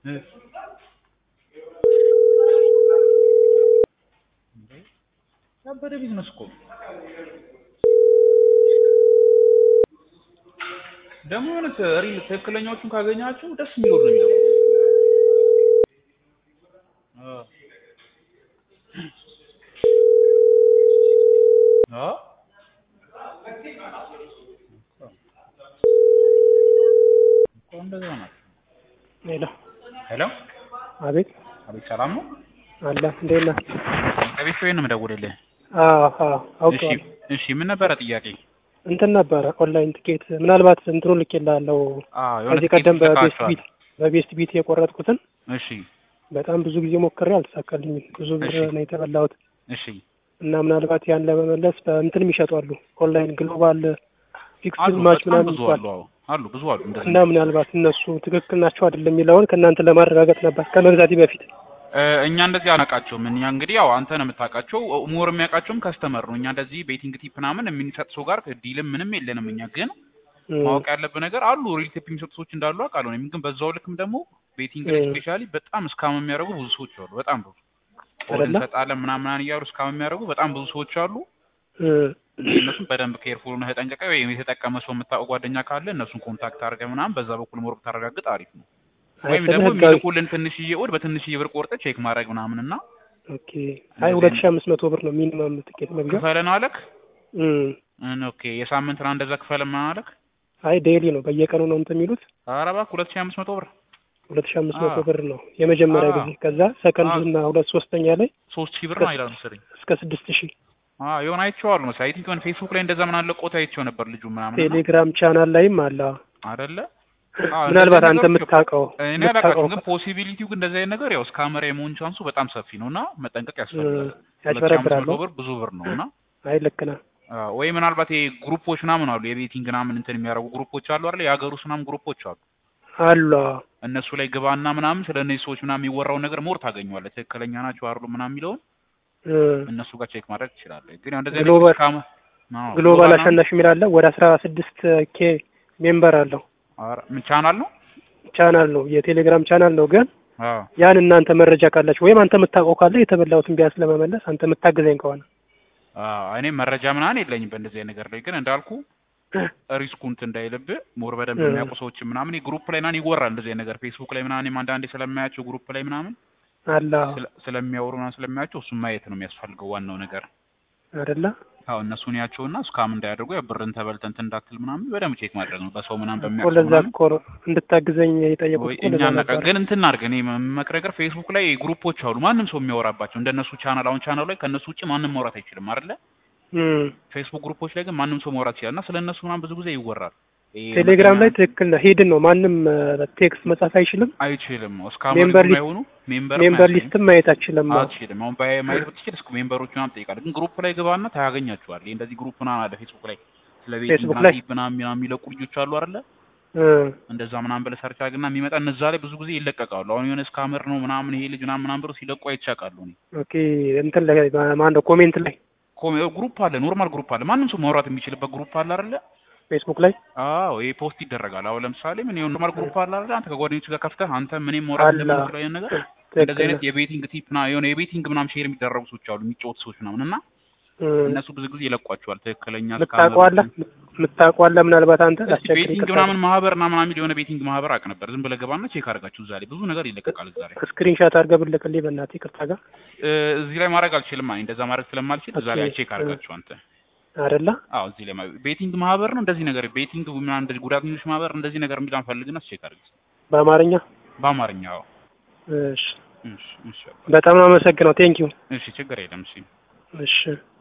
እ ያበደ ቢዝነስ እኮ ነው። ደግሞ የሆነ ሪል ትክክለኛዎቹን ካገኛችሁ ደስ የሚለው ነው የሚለው አ እኮ እንደዛ ናቸው። ሄሎ ሄሎ አቤት አቤት፣ ሰላም ነው? አለ እንዴት ነህ? ከቤት ነው የምደውልልህ። አዎ አዎ እሺ አውቀዋለሁ። እሺ፣ ምን ነበረ ጥያቄ? እንትን ነበረ ኦንላይን ትኬት ምናልባት እንትኑ ልኬልሃለሁ አዎ የሆነ ከዚህ ትኬት ቀደም በቤስት ልካችኋል። ቢት በቤስት ቢት የቆረጥኩትን እሺ በጣም ብዙ ጊዜ ሞክሬ አልተሳካልኝም። ብዙ ብር እሺ። ነው የተበላሁት እሺ እና ምናልባት ያን ለመመለስ በእንትንም ይሸጧሉ ኦንላይን ግሎባል ፊክስድ አሉ ማች በጣም ምናምን ብዙ ይባል አሉ። አዎ አሉ ብዙ አሉ እንደዚህ እና ምናልባት እነሱ ትክክል ናቸው አይደለም የሚለውን ከእናንተ ለማረጋገጥ ነበር ከመግዛቴ በፊት። እ፣ እኛ እንደዚህ አናውቃቸውም። እኛ እንግዲህ ያው አንተ ነው የምታውቃቸው። ሞር የሚያውቃቸውም ከስተመር ነው። እኛ እንደዚህ ቤቲንግ ቲፕ ምናምን የምንሰጥ ሰው ጋር ዲልም ምንም የለንም። እኛ ግን እም፣ ማወቅ ያለብህ ነገር አሉ ሪል ቲፕ የሚሰጡ ሰዎች እንዳሉ አውቃለሁ። እኔም ግን በዛው ልክም ደግሞ ቤቲንግ ላይ እም። ስፔሻሊ በጣም እስካም የሚያደርጉ ብዙ ሰዎች አሉ። በጣም ብዙ ኦድ አይደለ? እንሰጣለን ምናምን ምናምን እያሉ እስካም የሚያደርጉ በጣም ብዙ ሰዎች አሉ። እም፣ እነሱም በደንብ ኬርፉል ሆነህ ተጠንቀቀህ። ወይም የተጠቀመ ሰው የምታውቀው ጓደኛ ካለ እነሱን ኮንታክት አድርገህ ምናምን በዛ በኩል ሞር ብታረጋግጥ አሪፍ ነው። አይ ወይም ስለ ደግሞ ህጋዊ የሚልኩልን ትንሽዬ ኦድ በትንሽዬ ብር ቆርጠህ ቼክ ማድረግ ምናምን እና ኦኬ። አይ ሁለት ሺህ አምስት መቶ ብር ነው ሚኒመም ትኬት መግዣ። ክፈለን አለክ እም፣ እን ኦኬ የሳምንት ነው እንደዛ ክፈለን ምናምን አለክ። አይ ዴይሊ ነው በየቀኑ ነው እንትን የሚሉት ኧረ እባክህ ሁለት ሺህ አምስት መቶ ብር ሁለት ሺህ አምስት መቶ አዎ። ብር ነው የመጀመሪያ አዎ። ጊዜ። ከዛ ሰከንድ አዎ። እና ሁለት ሶስተኛ ላይ ሶስት ሺህ ብር ነው ይላል መሰለኝ። እስከ ስድስት ሺህ አዎ የሆነ አይቼዋለሁ መሰለኝ። አይ ቲንክ የሆነ ፌስቡክ ላይ እንደዛ ምን አለ ቆታ አይቼው ነበር ልጁ ምናምን እና ቴሌግራም ቻናል ላይም አለ። አይደለ አዎ ምናልባት እንደዚህ አንተ ነገሮች የምታውቀው እኔ የምታውቀው አላውቃቸውም፣ ግን ፖሲቢሊቲው ግን እንደዚህ አይነት ነገር ያው እስከ አመራ የመሆን ቻንሱ በጣም ሰፊ ነው እና መጠንቀቅ ያስፈልጋል። ሁለት ሺህ አምስት ያጭበረብራሉ። መቶ ብር ብዙ ብር ነው እና አይ ልክ ነህ። አዎ፣ ወይ ምናልባት ይሄ ግሩፖች ምናምን አሉ የቤቲንግ ምናምን እንትን የሚያደርጉ ግሩፖች አሉ አይደል? የሀገር ውስጥ ምናምን ግሩፖች አሉ። አሉ እነሱ ላይ ግባና ምናምን ስለ እነዚህ ሰዎች ምናምን የሚወራውን ነገር ሞር ታገኘዋለህ። ትክክለኛ ናቸው አይደሉም ምናምን የሚለውን እ፣ እነሱ ጋር ቼክ ማድረግ ትችላለህ። ግን ያው እንደዚህ አይነት ግሎባል- ካመ አዎ፣ ግሎባል ምናምን- አሸናፊ የሚል አለ። ወደ አስራ ስድስት ኬ ሜምበር አለው ኧረ ምን ቻናል ነው? ቻናል ነው የቴሌግራም ቻናል ነው። ግን አዎ ያን እናንተ መረጃ ካላችሁ ወይም አንተ የምታውቀው ካለ የተበላሁትን ቢያንስ ለመመለስ አንተ የምታግዘኝ ከሆነ አዎ፣ እኔ መረጃ ምናምን የለኝም በእንደዚህ አይነት ነገር ላይ ግን እንዳልኩ ሪስኩ እንትን እንዳይልብህ ሞር በደንብ እ። የሚያውቁ ሰዎች ምናምን ግሩፕ ላይ ምናምን ይወራል እንደዚህ አይነት ነገር ፌስቡክ ላይ ምናምን እኔም አንዳንዴ ስለማያቸው ግሩፕ ላይ ምናምን አለ ስለ- ስለሚያወሩ ምናምን ስለማያቸው እሱን ማየት ነው የሚያስፈልገው ዋናው ነገር። አይደለ? አዎ እነሱን ያቸውና እስካም እንዳያደርጉ ያው ብርን ተበልተህ እንትን እንዳትል ምናምን በደንብ ቼክ ማድረግ ነው በሰው ምናምን እኮ በሚያውቁ ለዛ ምናምን እኮ ነው እንድታግዘኝ የጠየቁት ወይ እኮ እኛ ለዛ እናውቃ ነበር። ግን እንትን እናድርግ። እኔ የምመክረው ነገር ፌስቡክ ላይ ግሩፖች አሉ ማንም ሰው የሚያወራባቸው እንደነሱ ቻናል አሁን ቻናሉ ላይ ከእነሱ ውጭ ማንም ማውራት አይችልም አይደለ? እም፣ ፌስቡክ ግሩፖች ላይ ግን ማንም ሰው ማውራት ይችላል እና ስለ እነሱ ምናምን ብዙ ጊዜ ይወራል። ይሄ ቴሌግራም ላይ መኪና ትክክል ነው። ሂድን ነው ማንም ቴክስት መጻፍ አይችልም። አይችልም እስካሁን ሜምበር ሊስት- አይሆኑ ሜምበር ሜምበር ሊስትም ማየት አችልም። አትችልም። አሁን ባይ ማየት ብትችል እስከ ሜምበሮች ምናምን ትጠይቃለህ። ግን ግሩፕ ላይ ግባና ታያገኛቸዋል። ይሄ እንደዚህ ግሩፕ ምናምን አለ ፌስቡክ ላይ ስለ ቤት ፌስቡክ ላይ? ምናምን ምናምን የሚለቁ ልጆች አሉ አይደለ? እ፣ እንደዛ ምናምን ብለህ ሰርች አድርግና የሚመጣ እነዛ ላይ ብዙ ጊዜ ይለቀቃሉ። አሁን የሆነ እስካመር ነው ምናምን ይሄ ልጅ ምናምን ምናምን ብለው ሲለቁ አይቻቃሉ። እኔ ኦኬ እንትን ላይ ማን ነው ኮሜንት ላይ ኮሜ ግሩፕ አለ፣ ኖርማል ግሩፕ አለ፣ ማንም ሰው ማውራት የሚችልበት ግሩፕ አለ አይደለ? ፌስቡክ ላይ አዎ ይሄ ፖስት ይደረጋል። አሁን ለምሳሌ ምን ይሁን ኖርማል ግሩፕ አለ አይደል? አንተ ከጓደኞች ጋር ከፍተህ አንተ ምንም ማውራት አለ። እንደምትችለው አይነት ነገር እንደዚህ ትክክል አይነት የቤቲንግ ቲፕ ና የሆነ የቤቲንግ ምናምን ሼር የሚደረጉ ሰዎች አሉ፣ የሚጫወቱ ሰዎች ምናምን እና እ፣ እነሱ ብዙ ጊዜ ይለቋቸዋል። ትክክለኛ የምታውቀዋለህ የምታውቀዋለህ ምናልባት አንተ ላስቸግር ቤቲንግ ይቅርታ። ምናምን ማህበር እና ምናምን የሚል የሆነ ቤቲንግ ማህበር አቅ ነበር። ዝም ብለህ ገባና ቼክ አድርጋችሁ እዛ ላይ ብዙ ነገር ይለቀቃል። እዛ ላይ ስክሪንሻት አድርገህ ብልክልኝ በእናትህ ይቅርታ ጋር እ፣ እዚህ ላይ ማድረግ አልችልም። እኔ እንደዛ ማድረግ ስለማልችል እዛ ላይ ኦኬ። ቼክ አድርጋችሁ አንተ አይደለ? አዎ እዚህ ላይ ማ- ቤቲንግ ማህበር ነው እንደዚህ ነገር ቤቲንግ ምናምን እንደዚህ ጉዳተኞች ማህበር እንደዚህ ነገር የሚል አንፈልግና ቼክ አድርግ በአማርኛ በአማርኛ። አዎ እሺ። እሺ እሺ በጣም ነው አመሰግነው። ቴንክ ዩ እሺ ችግር የለም እሺ እሺ